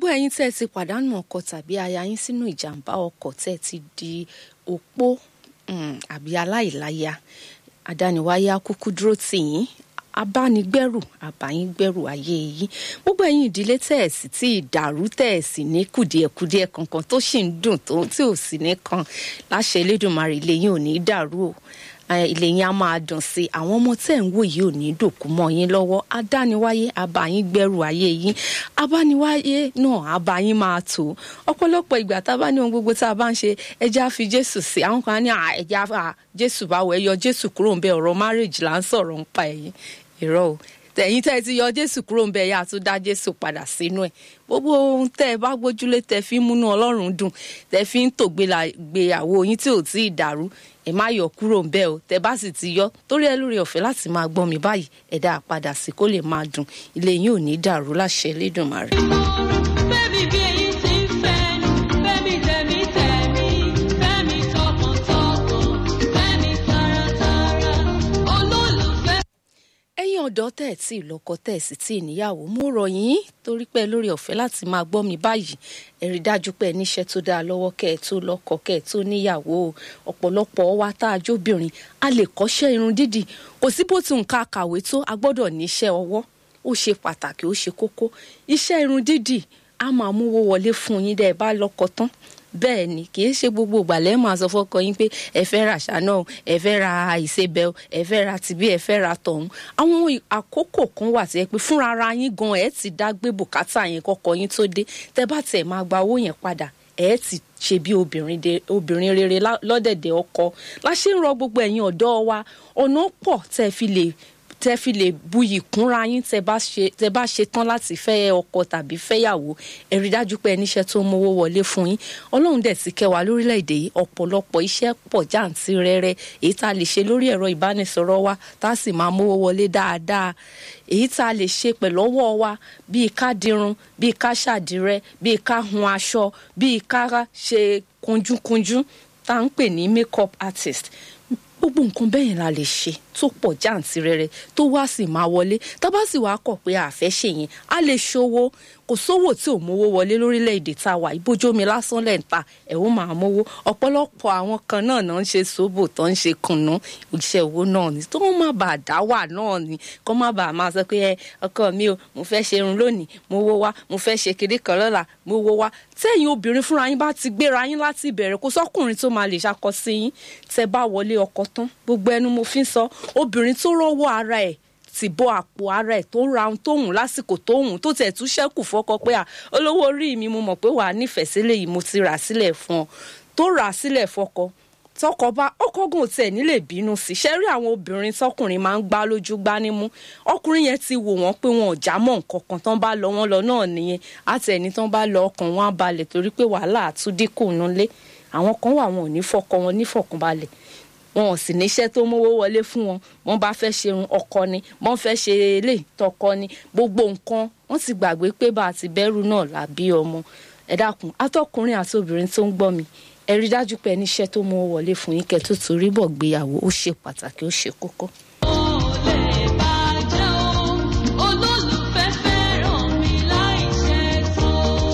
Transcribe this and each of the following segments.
gbogbo ẹ̀yin tẹ́ ẹ ti pàdánù ọkọ tàbí aya yín sínú ìjàmbá ọkọ̀ tẹ́ ẹ ti di opó um, àbí aláìláya àdániwáyé á kúkú dúró tì yín abánigbẹ́rù àbáyíngbẹ́rù ayé yín gbogbo ẹ̀yin ìdílé tẹ́ ẹ̀ sì tí ìdàrú tẹ́ ẹ̀ sì ní kùdìẹ̀kudiẹ kankan tó sì ń dùn tó tí ò sì ní kan láṣẹ Elédùmarè ilé yín ò ní dàrú o ilé yín á máa dùn sí i àwọn ọmọ tẹ́ ń wò yìí ò ní dòkú mọ́ yín lọ́wọ́ adániwáyé abáyíngbẹ́rù ayé yín abániwáyé náà abáyín máa tó ọ̀pọ̀lọpọ̀ ìgbà tá a bá ní ohun gbogbo tá a bá ń ṣe ẹja fi Jésù sí àwọn kan ní ẹja Jésù báwo ẹ yọ Jésù kúrò ń bẹ ọ̀rọ̀ márèjì là ń sọ̀rọ̀ ń pa ẹ̀yìn irọ́ o tẹ̀yìn tẹ́ ẹ ti yọ jésù kúrò ń bẹ yá tó dá jésù padà sínú ẹ̀ gbogbo ohun tẹ́ ẹ bá gbójúlé tẹ́ fi ń múnú ọlọ́run dùn tẹ́ fi ń tògbéyàwó yín tí ò tí ì dàrú ẹ má yọ kúrò ń bẹ o tẹ́ bá sì ti yọ torí ẹ lórí ọ̀fẹ́ láti máa gbọ́ mi báyìí ẹ dá a padà sí kó lè máa dùn ilé yín ò ní dàrú láṣẹ Elédùmarè. Bẹ́ẹ̀ni bí èyí ti ń fẹ́, bẹ́ẹ̀ni tẹ̀mí tẹ̀mí, bẹ́ẹ̀ni tọkàntọkàn, bẹ́ẹ̀ni taratara, olólùfẹ́. ẹ̀yin ọ̀dọ́ tẹ́ ẹ̀ tí ì lọ́kọ tẹ́ ẹ̀ sì tí ì níyàwó mo rọ̀ yín torí pé lórí ọ̀fẹ́ láti máa gbọ́ mi báyìí ẹ rí dájú pé ẹ níṣẹ́ tó dáa lọ́wọ́ kẹ́ ẹ tó lọ́kọ kẹ́ ẹ tó níyàwó ọ̀pọ̀lọpọ̀ wa tá a jóbìnrin a lè kọ́ṣẹ́ irun dídì kò sí bó ti nǹka kàwé tó a gbọ́dọ̀ níṣẹ́ ọwọ́ ó ṣe pàtàkì ó ṣe kókó iṣẹ́ irun dídì a máa múwó wọlé fún yín dẹ́ ẹ bá lọ́kọ tán bẹ́ẹ̀ ni kì í ṣe gbogbo ìgbàlẹ́ máa sọ fọ́kọ yín pé ẹ fẹ́ ra ṣáná o ẹ fẹ́ ra ìṣebẹ̀ o ẹ fẹ́ ra tìbí ẹ fẹ́ ra tọ̀hún àwọn àkókò kan wà tí ẹ pé fúnra ara yín gan ẹ ti dá gbé bùkátà yẹn kọ́kọ yín tó dé tẹ bá tẹ̀ máa gba owó yẹn padà ẹ ti ṣe bí obìnrin de obìnrin rere lọ́dẹ̀dẹ̀ ọkọ la ṣe ń rọ gbogbo ẹ̀yin ọ̀dọ́ wa ọ̀nà pọ̀ tẹ́ fi lè tẹ́ fi lè buyì kúnra yín tẹ́ bá ṣe tẹ́ bá ṣe tán láti fẹ́ ọkọ tàbí fẹ́yàwó ẹ rí dájú pé ẹ níṣẹ́ tó ń mówó wọlé fún yín ọlọ́run dẹ̀ ti kẹ́ wa lórílẹ̀‐èdè yìí ọ̀pọ̀lọpọ̀ iṣẹ́ pọ̀ jàǹtìrẹrẹ èyí tá a lè ṣe lórí ẹ̀rọ ìbánisọ̀rọ̀ wa tá a sì máa mówó wọlé dáadáa èyí tá a lè ṣe pẹ̀lú ọwọ́ wa bíi ká dirun bíi ká ṣàdìrẹ bíi ká hun aṣọ bíi ká ṣe kunjúkunjú tá à ń pè ní makeup artist gbogbo nǹkan bẹ́ẹ̀ yẹn la lè ṣe tó pọ̀ jàǹtìrẹrẹ tó wá sì máa wọlé tá bá sì wàá kọ̀ pé àfẹ́ ṣe yẹn a lè ṣòwò kò sówó tí ò mówó wọlé lórílẹ̀‐èdè tá a wà ìbójómi lásán lẹ̀ ń ta ẹ̀ ó máa mówó ọ̀pọ̀lọpọ̀ àwọn kan náà náà ń ṣe sóbò tó ń ṣe kùnú iṣẹ́ owó náà ni tó má bàa dá wà náà ni kó má bàa máa sọ pé ẹ ọkọ mi o mo fẹ́ ṣe irun lónìí mo wó wá mo fẹ́ ṣe kiri kan lọ́la mo wó wá tẹ́yìn obìnrin fúnra yín bá ti gbéra yín láti ìbẹ̀rẹ̀ kó sọ́kùnrin tó máa lè ṣakọ sí yín tẹ́ bá wọlé ọkọ tán gbogbo ẹnu mo fi ń sọ obìnrin tó rọ́wọ́ ara ẹ̀ ti bọ́ àpò ara ẹ̀ tó ń ra ohun tó hùn lásìkò tó hùn tó tẹ̀ tún ṣẹ́kù fọ́kọ pé à olówó orí mi mo mọ̀ pé wàá nífẹ̀ẹ́ sílẹ̀ yìí mo ti rà sílẹ̀ fún ọ tó rà sílẹ̀ fọ́kọ tọkọ bá ọkọgùn tẹ nílé bínú sí ṣe rí àwọn obìnrin tọkùnrin máa ń gbá lójú gbá nímú ọkùnrin yẹn ti wò wọ́n pé wọn ò já mọ́ nǹkan kan tán bá lọ wọ́n lọ náà nìyẹn àti ẹni tán bá lọ ọkàn wọn á balẹ̀ torí pé wàhálà àtúndínkù nulẹ̀ àwọn kan wà wọn ò ní fọkọ wọn ní fọkànbalẹ̀ wọn ò sì níṣẹ́ tó mówó wọlé fún wọn wọn bá fẹ́ ṣe irun ọkọ ni wọn fẹ́ ṣe ilé tọkọ ni gbogbo nǹkan wọn ti gbàgbé pé bá a ti bẹ̀rù náà làbí ọmọ ẹ dákun atọkùnrin àti obìnrin tó ń gbọ́ mi ẹ rí dájú pé níṣẹ́ tó mówó wọlé fún yín kẹ́ tó torí bọ̀ gbéyàwó ó ṣe pàtàkì ó ṣe kókó. Ó lè bàjẹ́ o, olólùfẹ́ fẹ́ràn mi láì ṣe tó.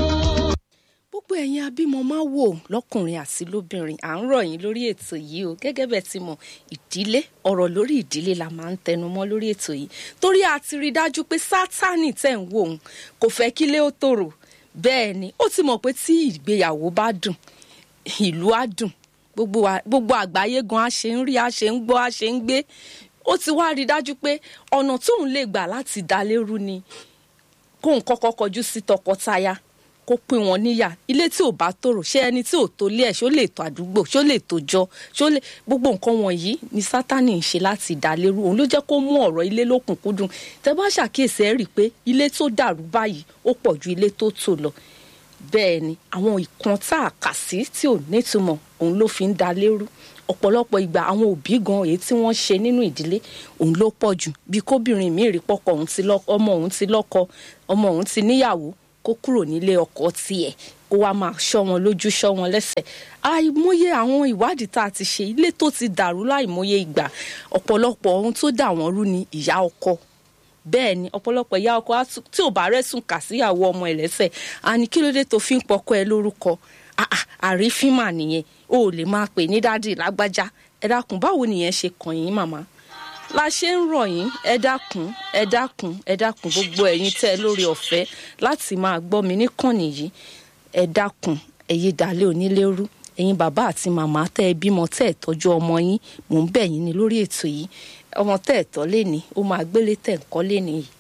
gbogbo ẹ̀yin abímọ máa wò lọ́kùnrin àti lóbìnrin à ń rọ̀ yín lórí ètò yìí o gẹ́gẹ́ bẹ́ẹ̀ ti mọ̀ ìdílé ọ̀rọ̀ lórí ìdílé la máa ń tẹnu mọ́ lórí ètò yìí torí a ti rí dájú pé sátánì tẹ̀ ń wò ó kò fẹ́ kílé ó tòrò bẹ́ẹ̀ ni ó ti mọ̀ pé tí ìgbéyàwó bá dùn ìlú á dùn gbogbo wa- gbogbo àgbáyé gan a ṣe ń rí a ṣe ń gbọ́ a ṣe ń gbé ó ti wá rí dájú pé ọ̀nà tóun lè gbà láti dá lérú ni kóun kọ́kọ́ kọjú sí tọkọtaya kó pín wọn níyà ilé tí ò bá tòrò ṣé ẹni tí ò tó lé ẹ̀ ṣó lè tó àdúgbò ṣó lè tó jọ ṣó lè gbogbo nǹkan wọ̀nyí ni sátani ń ṣe láti dá lérú òun ló jẹ́ kó mú ọ̀rọ̀ ilé lókùnkúndùn tẹ́ bá ṣàkíyèsí ẹ̀ rí i pé ilé tó dàrú báyìí ó pọ̀ ju ilé tó tò lọ bẹ́ẹ̀ ni àwọn ìkan tá a kà sí tí ò nítumọ̀ òun ló fi ń da lérú ọ̀pọ̀lọpọ̀ ìgbà àwọn òbí gan èyí tí wọ́n ṣe nínú ìdílé òun ló pọ̀ jù bí kóbìnrin mi rí pọ́kọ òun ti lọ́kọ ọmọ òun ti lọ́kọ ọmọ òun ti níyàwó kó kúrò nílé ọkọ tiẹ̀ kó wá máa ṣọ́ wọn lójú ṣọ́ wọn lẹ́sẹ̀ àìmọye àwọn ìwádìí tá a ti ṣe ilé tó ti dàrú láìmọye ìgbà ọ̀pọ̀lọpọ̀ ohun tó dà wọ́n rú ni ìyá ọkọ bẹ́ẹ̀ ni ọ̀pọ̀lọpọ̀ ìyá ọkọ á tún- tí ò bá rẹ́sùn kà síyàwó ọmọ ẹ̀ lẹ́sẹ̀ á ní kí ló dé tó fi ń pọkọ ẹ lórúkọ Ah, ah, àrífín mà nìyẹn o ò lè máa pè ní dádì lágbájá ẹ dákun báwo nìyẹn ṣe kàn yín màmá la ṣe ń rọ̀ yín ẹ dákun ẹ dákun ẹ dákun gbogbo ẹ̀yin tẹ́ ẹ lórí ọ̀fẹ́ láti máa gbọ́ mi níkànnì yìí ẹ dákun ẹ yé dalẹ̀ onílérú ẹ̀yin bàbá àti màmá tẹ́ ẹ bímọ tẹ́ ẹ tọ́jú ọmọ yín mò ń bẹ̀ yín ní lórí ètò yìí ọmọ tẹ́ ẹ tọ́ lé ní ó máa gbélé tẹ́ ẹ kọ́ lé ní yìí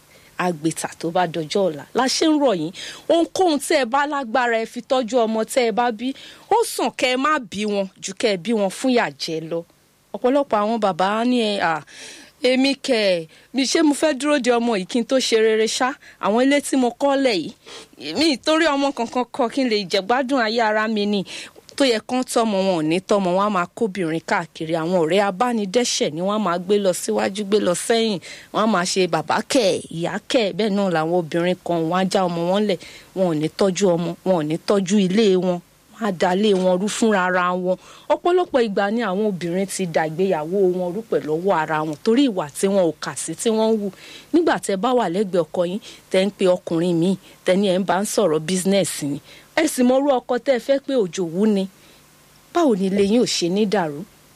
àgbètà tó bá dọjọ́ ọ̀la la ṣe ń rọ̀ yín ohunkóhun tẹ́ ẹ bá lágbára ẹ fi tọ́jú ọmọ tẹ́ ẹ bá bí ó sàn kẹ́ ẹ má bí wọn ju kẹ́ ẹ bí wọn fún ìyà jẹ lọ ọ̀pọ̀lọpọ̀ àwọn bàbá á ní ẹ à èmi kẹ ẹ mi ṣé mo fẹ́ dúró de ọmọ yìí kí n tó ṣe rere ṣá àwọn ilé tí mo kọ́ lẹ̀ yìí mi torí ọmọ kankan kọ kí n lè jẹ̀gbádùn ayé ara mi ni tó yẹ kán tọmọ wọn ò ní tọmọ wọn á máa kóbìnrin káàkiri àwọn ọ̀rẹ́ abánidẹ́ṣẹ̀ ni wọ́n á máa gbé lọ síwájú gbé lọ sẹ́yìn wọ́n á máa ṣe bàbá kẹ̀ ìyá kẹ̀ bẹ́ẹ̀ náà làwọn obìnrin kan wọ́n á já ọmọ wọn lẹ̀ wọn ò ní tọ́jú ọmọ wọn ò ní tọ́jú ilé wọn wọ́n á dalé wọn rú fúnra ara wọn ọ̀pọ̀lọpọ̀ ìgbà ni àwọn obìnrin ti dàgbéyàwó wọn rú pẹ̀lú ọwọ́ ara wọn torí ìwà tí wọn ò kà sí tí wọ́n ń wù nígbà tẹ́ bá wà lẹ́gbẹ̀ẹ́ ọkọ yín tẹ́ ń pe ọkùnrin míì tẹ́ni ẹ̀ ń bá ń sọ̀rọ̀ bísínẹ́sì ni ẹ sì mọ irú ọkọ tẹ́ ẹ fẹ́ pé òjò wú ni báwo ni ilé yín ò ṣe ní dàrú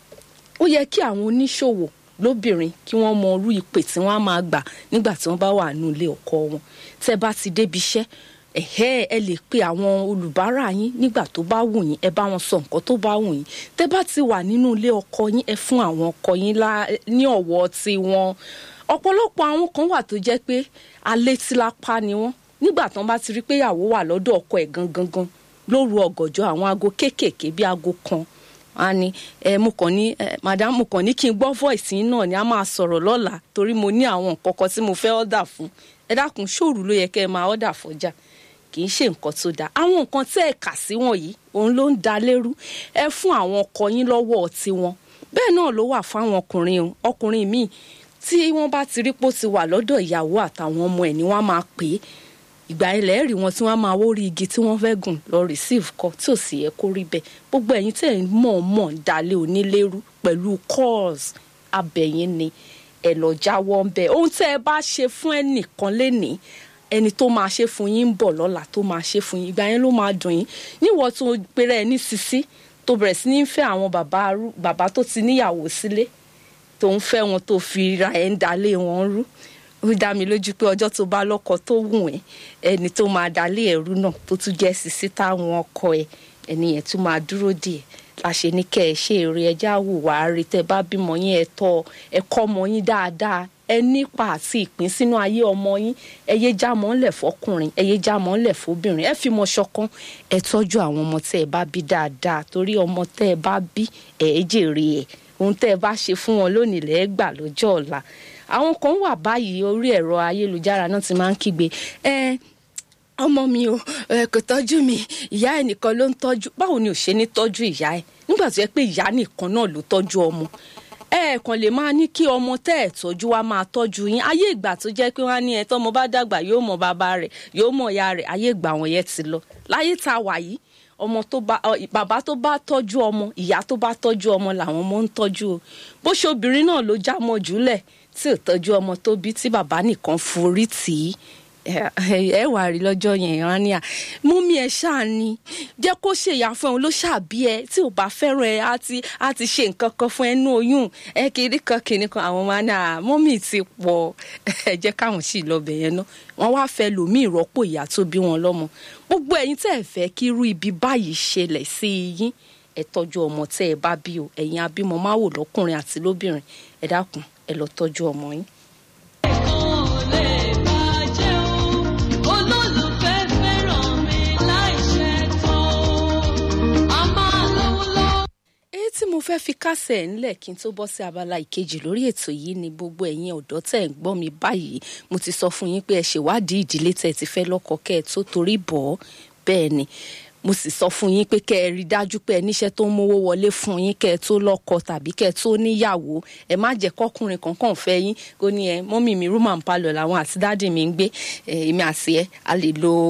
ó yẹ kí àwọn oníṣòwò lóbìnrin kí wọ́n mọ irú ìpè tí wọ́n á máa gbà nígbà tí wọ́n bá wà nínú ilé ọkọ wọn tẹ́ bá ti débi iṣẹ́ ẹ̀hẹ́ ẹ lè pe àwọn olùbárà yín nígbà tó bá wù yín ẹ bá wọn sọ nǹkan tó bá wù yín tẹ́ bá ti wà nínú ilé ọkọ yín ẹ fún àwọn ọkọ yín lá- ní ọ̀wọ̀ tiwọn ọ̀pọ̀lọpọ̀ àwọn kan wà tó jẹ́ pé alétílápá ni wọ́n nígbà tán bá ti rí pé ìyàwó wà lọ́dọ̀ ọkọ ẹ̀ gangan gan lóru ọ̀gànjọ́ àwọn aago kéékèèké bíi aago kan a ní ẹ mo kàn ní ẹ madam mo kàn ní kí n gbọ́ voice yín náà ni a máa sọ̀rọ̀ lọ́la torí mo ní àwọn nǹkan kan tí mo fẹ́ ọ̀dà fún ẹ dákun ṣòru ló yẹ kẹ́ ẹ máa ọ̀dà fọjà kì í ṣe nǹkan tó dáa àwọn nǹkan tẹ́ ẹ kà sí wọ̀nyí òun ló ń da lérú ẹ fún àwọn ọkọ yín lọ́wọ́ tiwọn bẹ́ẹ̀ náà ló wà fáwọn ọkùnrin o ọkùnrin míì tí wọ́n bá ti rí pé ó ti wà lọ́dọ̀ ìyàwó àtàwọn ọmọ ẹ̀ ni wọ́n á máa pè é ìgbà ilẹ̀ rí wọn tí wọ́n á máa wórí igi tí wọ́n fẹ́ gùn lọ receive kọ tí ò sì yẹ kó rí bẹ́ẹ̀ gbogbo ẹ̀yin tẹ̀ ń mọ̀ọ́mọ̀ dalẹ̀ onílérú pẹ̀lú calls abẹ̀yìn ni ẹ̀ lọ jáwọ́ ń bẹ̀ ohun tẹ́ ẹ bá ṣe fún ẹnìkan lénìí ẹni tó máa ṣe fún yín ń bọ̀ lọ́la tó máa ṣe fún yín ìgbà yẹn ló máa dùn yín níwọ̀ tó péré ẹ ní sisi tó bẹ̀rẹ̀ sí ní fẹ́ àwọn bàbá arú- bàbá tó ti níyàwó sílé tó ń fẹ́ wọn tó fi ra ẹ̀ ń dalé wọn rú ó dá mi lójú pé ọjọ́ tó bá lọ́kọ tó wù ẹ́ ẹni tó máa dalé ẹ̀rú náà tó tún jẹ́ sisi táwọn ọkọ ẹ̀ ẹni yẹn tún máa dúró díẹ̀ láṣẹ ní kẹ́ ẹ ṣe eré ẹjá wùwà rí tẹ́ bá bímọ yín ẹ tọ́ ẹ kọ́ ọmọ yín dáadáa ẹ nípa àti ìpín sínú ayé ọmọ yín ẹ yé já mọ́ ńlẹ̀ fọkùnrin ẹ yé já mọ́ ńlẹ̀ fóbìnrin ẹ fi mọ ṣọ̀kan ẹ tọ́jú àwọn ọmọ tẹ́ ẹ bá bí dáadáa torí ọmọ tẹ́ ẹ bá bí ẹ ẹ jèrè ẹ ohun tẹ́ ẹ bá ṣe fún wọn lónìí lẹ́ẹ̀ gbà lọ́jọ́ ọ̀la àwọn kan wà báyìí orí ẹ̀rọ ayélujára náà ti máa ń kígbe ẹ ọmọ mi o ẹ kò tọ́jú mi ìyá ẹ nìkan ló ń tọ́jú báwo ni ò ṣe ní tọ́jú ìyá ẹ nígbà tó yẹ pé ìyá nìkan náà ló tọ́jú ọmọ ẹ kàn lè máa ní kí ọmọ tẹ́ ẹ̀ tọ́jú wa máa tọ́jú yín ayé ìgbà tó jẹ́ pé wọ́n á ní ẹ tọ́mọ bá dàgbà yóò mọ bàbá rẹ̀ yóò mọ ìyá rẹ̀ ayé ìgbà wọn yẹn ti lọ láyé tá a wà yìí ọmọ tó bá ọ, bàbá tó bá tọ́jú ọmọ ìyá tó bá tọ́jú ọmọ làwọn ọmọ ń tọ́jú o bó ṣe obìnrin náà ló já mọ́ jùlẹ̀ tí ò tọ́jú ọmọ tó bí tí bàbá nìkan forí tì í ẹ wà rí lọ́jọ́ yẹn ìran ni à mọ́mí ẹ ṣáà ni jẹ́ kó ṣèyà fún ẹ ló ṣàbí ẹ tí ò bá fẹ́ràn ẹ á ti á ti ṣe nǹkan kan fún ẹ nú oyún ẹ kiri kan kiri kan àwọn máa ní à mọ́mí ti pọ̀ ẹ jẹ́ káwọn sì lọ bẹ̀ yẹn náà wọ́n wá fẹ́ lòmí ìrọ́pò ìyá tó bí wọn lọ́mọ gbogbo ẹ̀yin tẹ́ ẹ fẹ́ kí irú ibi báyìí ṣẹlẹ̀ sí yín ẹ tọ́jú ọmọ tẹ́ ẹ bá bí o ẹ̀yin abímọ máa wò lọ́kùnrin àti lóbìnrin ẹ dákun ẹ lọ tọ́jú ọmọ yín. Ẹ̀kan ò lè bàjẹ́ o, olólùfẹ́ fẹ́ràn mi láìṣe tán. A máa lówó lọ́wọ́. èyí tí mo fẹ́ fi kásẹ̀ ẹ̀ ńlẹ̀ kí n tó bọ́ sí abala ìkejì lórí ètò yìí ni gbogbo ẹ̀yin ọ̀dọ́ tẹ̀ ń gbọ́ mi báyìí mo ti sọ fún yín pé ẹ ṣèwádìí ìdílé tẹ̀ ti fẹ́ lọ́kọ kẹ́ ẹ tó torí bọ̀ ọ́ bẹ́ẹ̀ ni mo sì sọ fún yín pé kẹ́ ẹ rí dájú pé ẹ níṣẹ́ tó ń mówó wọlé fún yín kẹ́ ẹ tó lọ́kọ tàbí kẹ́ ẹ tó níyàwó ẹ má jẹ́ kọ́kùnrin kankan fẹ́ yín kó ní ẹ mọ́mì mi rúmà ń palọ̀ làwọn àti dáàdì mi ń gbé ẹ, èmi àti ẹ a lè lo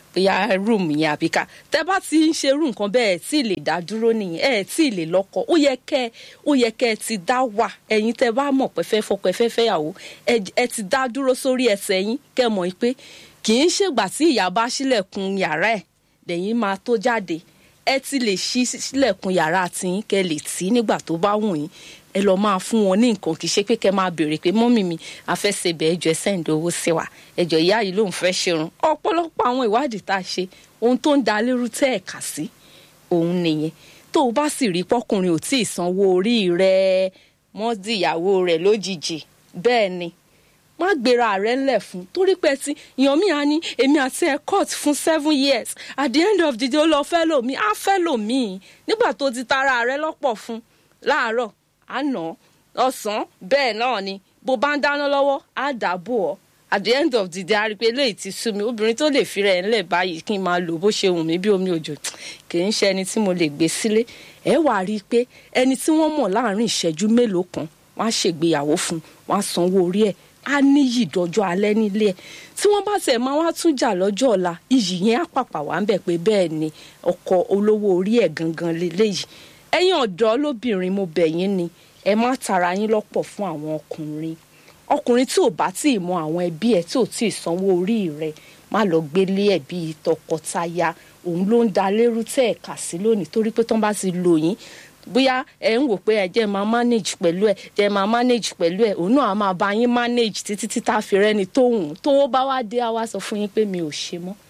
bóyá rúùmù yẹn àbí ká tẹ bá ti ń ṣerú nǹkan bẹ́ẹ̀ tí ì lè dá dúró nìyẹn ẹ̀ tí ì lè lọ́kọ ó yẹ kẹ́ ó yẹ kẹ́ ẹ ti dá wà ẹ̀yin tẹ bá mọ̀ pé fẹ́ fọkọ ẹ fẹ́ fẹ́yàwó ẹ ti dá dúró sórí ẹsẹ̀ yín kẹ́ mọ̀ pé kì í ṣègbà tí ìyá bá ṣílẹ̀kùn yàrá ẹ̀ lẹ́yìn máa tó jáde ẹ ti lè ṣí sílẹ̀kùn yàrá tiyín kẹ́ lè tì nígbà tó bá wù yín ẹ lọ máa fún wọn ní nǹkan kì í ṣe pé kẹ́ máa béèrè pé mọ́mì mi àfẹsẹ̀bẹ̀ ẹjọ́ ẹ sẹ́ǹdì owó sí wa ẹjọ́ ìyá yìí lòun fẹ́ ṣerun ọ̀pọ̀lọpọ̀ àwọn ìwádìí tá a ṣe ohun tó ń da lérú tẹ́ ẹ̀ kà sí òun nìyẹn tó o bá sì rí pọ́kùnrin ò tí ì sanwó orí rẹ̀ mọ́ di ìyàwó rẹ̀ lójijì bẹ́ẹ̀ ni má gbéra rẹ ńlẹ̀ fún torí pé tí èèyàn mi á ní èmi àti ẹ court fún seven years at the end of the day ó lọ fẹ́ lòmí á fẹ́ lòmí nígbà tó ti tara rẹ lọ́pọ̀ fún láàárọ̀ àná ọ̀sán bẹ́ẹ̀ náà ni bó bá ń dáná lọ́wọ́ á dàbò ọ́ at the end of the day a rí i pé eléyìí ti sú mi obìnrin tó lè fi rẹ̀ ńlẹ̀ báyìí kí n máa lò bó ṣe wù mí bí omi òjò kì í ṣe ẹni tí mo lè gbé sílé ẹ wà á rí i pé ẹni tí wọ́n mọ̀ láàrin ìṣẹ́jú mélòó kan wọ́n á ṣègbéyàwó fún wọ́n á sanwó orí ẹ̀ á níyì dọjọ́ alẹ́ nílé ẹ̀ tí wọ́n bá tẹ̀ máa wá tún jà lọ́jọ́ ọ̀la iyì yẹn á pàpà wá ń bẹ̀ pé bẹ́ẹ̀ ni ọkọ olówó orí ẹ̀ gangan leléyìí ẹ̀yin ọ̀dọ́ lóbìnrin mo bẹ̀ yín ni ẹ má tara yín lọ́pọ̀ fún àwọn ọkùnrin ọkùnrin tí ò bá tí ì mọ àwọn ẹbí ẹ tí ò tí ì sanwó orí rẹ má lọ gbélé ẹ bíi tọkọtaya òun ló ń da lérú tẹ́ ẹ̀ kà sí lónìí torí pé tán bá ti lò yín bóyá ẹ ń wò pé ẹ jẹ́ máa manage pẹ̀lú ẹ jẹ́ máa manage pẹ̀lú ẹ òun náà á máa bá yín manage títí tí tá a fi rẹ́ni tó hùn tówó bá wá dé á wá sọ fún yín pé mi ò ṣe mọ́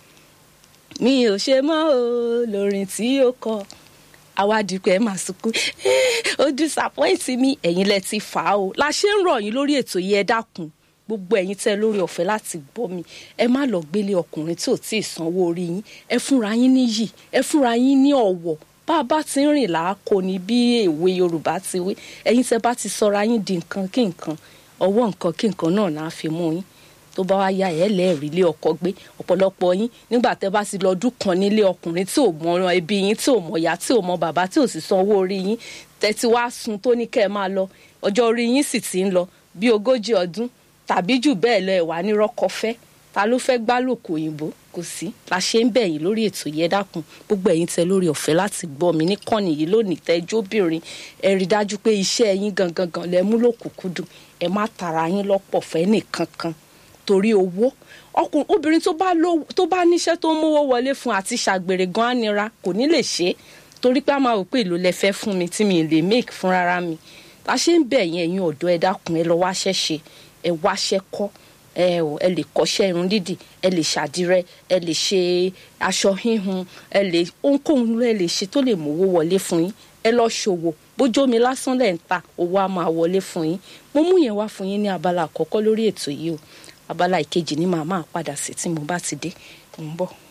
mi ò ṣe mọ́ o lórin tí ó kọ àwádìí ẹ máa sunkún ó disappoint mi ẹ̀yin lẹ ti fà á o la ṣe ń rọ̀ yín lórí ètò yìí ẹ dákun gbogbo ẹ̀yin tẹ́ lórí ọ̀fẹ́ láti gbọ́ mi ẹ má lọ gbélé ọkùnrin tí ò tí ì sanwó orí yín ẹ fúnra yín níyì ẹ fúnra yín ní ọ̀wọ̀ bá a bá ti ń rìn làákò ní bí èwe yorùbá ti wí ẹ̀yin tẹ́ bá ti sọra yín di nǹkan kí nǹkan ọwọ́ nǹkan kí nǹkan náà náà fi mú yín tó bá wá ya ẹ lẹ́ẹ̀rí ilé ọkọ gbé ọ̀pọ̀lọpọ̀ yín nígbà tẹ́ bá ti lọ ọdún kan nílé ọkùnrin tí ò mọ ẹbí yín tí ò mọ ìyá tí ò mọ bàbá tí ò sì san owó orí yín tẹ́tí wá sun tó ní kẹ́ ẹ máa lọ ọjọ́ orí yín sì ti ń lọ bí ogójì ọdún tàbí jù bẹ́ẹ̀ lọ ẹ̀wà ní rọ́kọfẹ́ ta ló fẹ́ gbálòkò òyìnbó kò sí la ṣe ń bẹ̀ yín lórí ètò yẹn dákun gbogbo ẹ̀yin tẹ́ lórí ọ̀fẹ́ láti gbọ́ mi níkànnì yìí lónìí tẹ́jú obìnrin ẹ rí dájú pé iṣẹ́ yín gangan gan lẹ mú lòkùnkúndùn ẹ má tara yín lọ́pọ̀ fẹ́ nìkankan torí owó ọkùnrin obìnrin tó bá lówó tó bá níṣẹ́ tó ń mówó wọlé fún àti ṣàgbèrè gan á nira kò ní lè ṣe é torí pé a máa wò pé èlò lẹ fẹ́ fún mi tí mi lè make fún rárá mi la ṣe ń bẹ̀ yín ẹ̀yin ọ̀dọ́ ẹ dákun ẹ lọ wáṣẹ́ ṣe ẹ wáṣẹ́ kọ́ ẹ ò ẹ lè kọ́ṣẹ́ irun dídì ẹ lè ṣàdírẹ ẹ lè ṣe aṣọ híhun ẹ lè ohunkóhun ló ẹ lè ṣe tó lè mówó wọlé fún yín ẹ lọ ṣòwò bójú omi lásán lẹ̀ ń ta owó á máa wọlé fún yín mo mú yẹn wá fún yín ní abala àkọ́kọ́ lórí ètò yìí o abala ìkejì ni màá máa padà sí tí mo bá ti dé mo ń bọ̀.